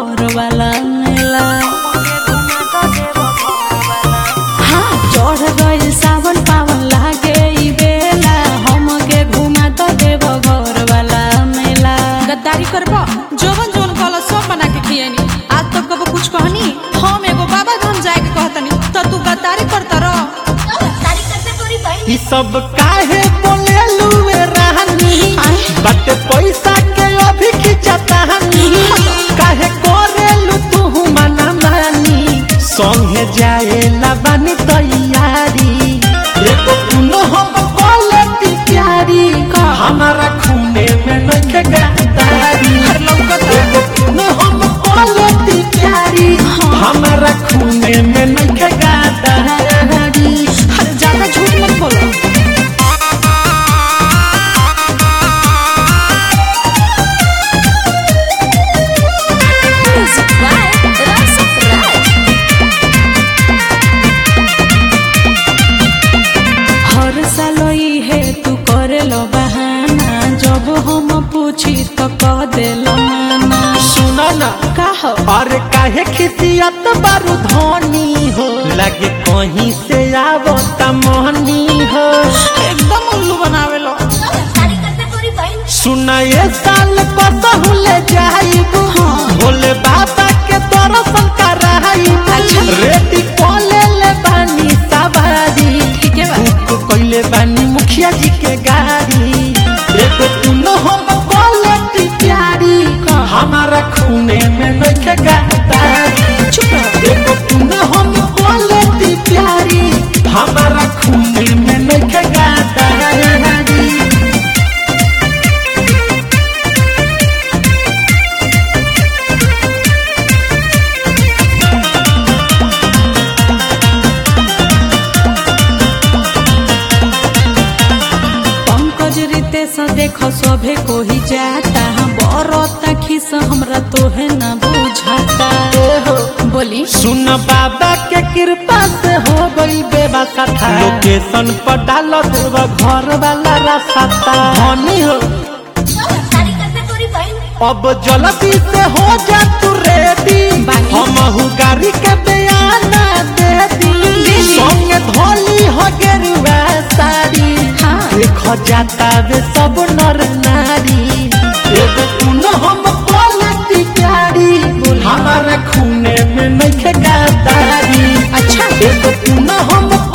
घर वाला मेला हाँ चढ़ गइल सावन पावन लागे ई बेला हमके घुमा तो देव घर वाला मेला गद्दारी करबो जोवन जोवन कहला सब बना के खियनी आज तक कबो कुछ कहनी हम एगो बाबा धाम जाए के कहतनी तो तू गद्दारी करता रह ई सब काहे बोले लुए रानी बट पैसा के अभी खिंचतानी काहे कोरेलु तू मना मानी संगे जाए ला बानी तैयारी एको कुनो हम क्वालिटी प्यारी हमारा खूने में नखे गद्दारी एको कुनो हम क्वालिटी प्यारी हमारा खूने में नखे गद्दारी अरे ज्यादा झूठ मत बोलो हर साल ई है तू करे लो बहाना जब हम पूछी तो कह देलो माना सुना ना का हो अरे काहे खिसियत बारू धनी हो लगे कहीं से आवत मोहनी हो एकदम उल्लू बनावेलो सुना ये साल कसहु ले जाइब भोले बाबा के दर्शन कराइब रेडी कोले ले बानी सवारी ठीक है बा बुक कइले बानी मुखिया जी के गाड़ी एगो तुनो हम क्वालिटी प्यारी हमारा खूने में नइखे गद्दारी चुप रहो एगो तुनो हम क्वालिटी प्यारी हमारा खूने में नइखे गद्दारी पंकज रितेश देखो सभे को ही जाता बरता खिस हमरा तोहे न बुझाता बोली सुन बाबा के कृपा से हो गई बेबसा लोकेशन पर डाल देव घर वाला रास्ता धनी हो अब जल्दी से हो जा तू रेडी हम गाड़ी के बयाना दे दी संगे धोली हो गेरुआ साड़ी हाँ। देख जाता वे सब नर नारी एगो तूनो हम क्वालिटी प्यारी हमारे खूने में नहीं गद्दारी अच्छा एगो तूनो हम